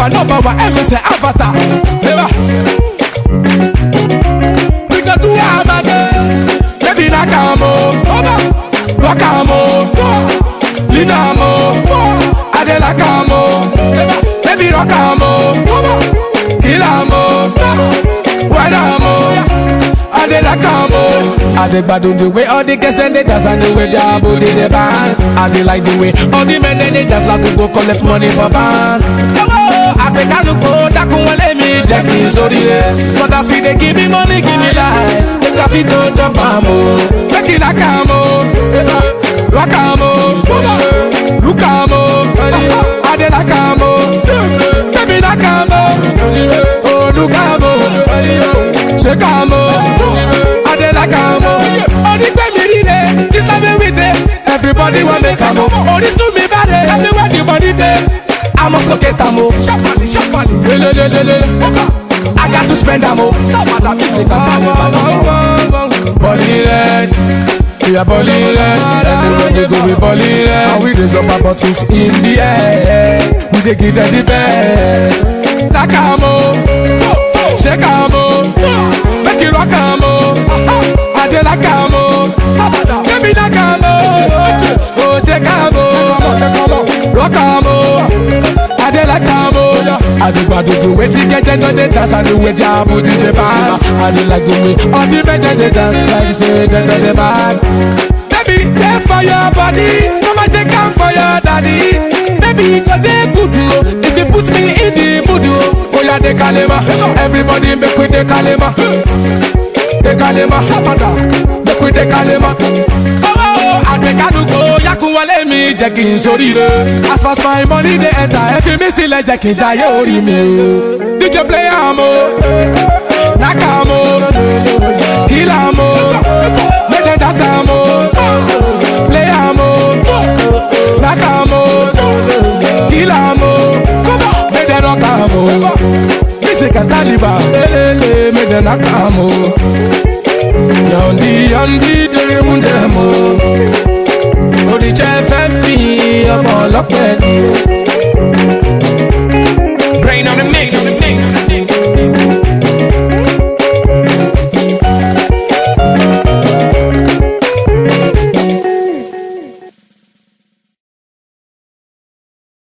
Africa number one MC Avatar. Eba. We go do am again. Baby knock am o. Rock am o. Lean am o. I dey like am o. Baby rock am o. Kill am o. Wine am o. I dey like am o. I dey gbadun the way all the girls dem dey dance and the way their body dey bounce. I dey like the way all the men dem dey dance like we go collect money for bank. àpèkálùkò dákun wọlé mi jẹ́ kí n sórí rẹ̀. Mọ̀tà fi dey give me money give me life. Make I fit to jump am o. Make you like am o. Rock am o. Look am o. I dey like am o. Baby like am o. Oh look am o. Shake am o. I dey like am o. Onígbé mi rí de, this time we dey. Everybody wan make am o. Orísun mi bá de, everywhere the body dey. I must go get am o. Sharply, sharply. Lelelelele. I got to spend am o. Sábàdà fi ṣe kàtà. Bọ́lí red. We are bọ́lí red. Everywhere we go we bọ́lí red. And we raise up our bottles in the air. We dey give them the best. Like am o. Shake am o. Make you rock am o. I dey like am o. Baby like am o. Oh shake am o. Rock am o. I dey like am o. I dey gbadu the way the girl dem no dey dance and the way their body dey bounce. I dey like the way all the men dem dey dance like say dem no dey mad. Baby, dey for your body, mama check am for your daddy. Baby, go dey good o, if you put me in the mood o. Oya dey kalema, everybody make we dey kalema. Dey kalema, sabada, make we dey kalema. àgbẹ̀kánukò yakun wọlé mi jẹ́ kí n sóríire. as far as my money dey enter ẹ fi mí sílẹ̀ jẹ́ kí n jayé orí mi o. dj play am o knack am o kill am o make dem dance am o play am o knack am o kill am o make dem rock am o music and taliban lelele make dem knack am o. Yandi yandi dèrè mú dẹ̀ mọ́. Oríṣẹ́ fẹ́ mi ọmọ ọlọ́pẹ́ ni o.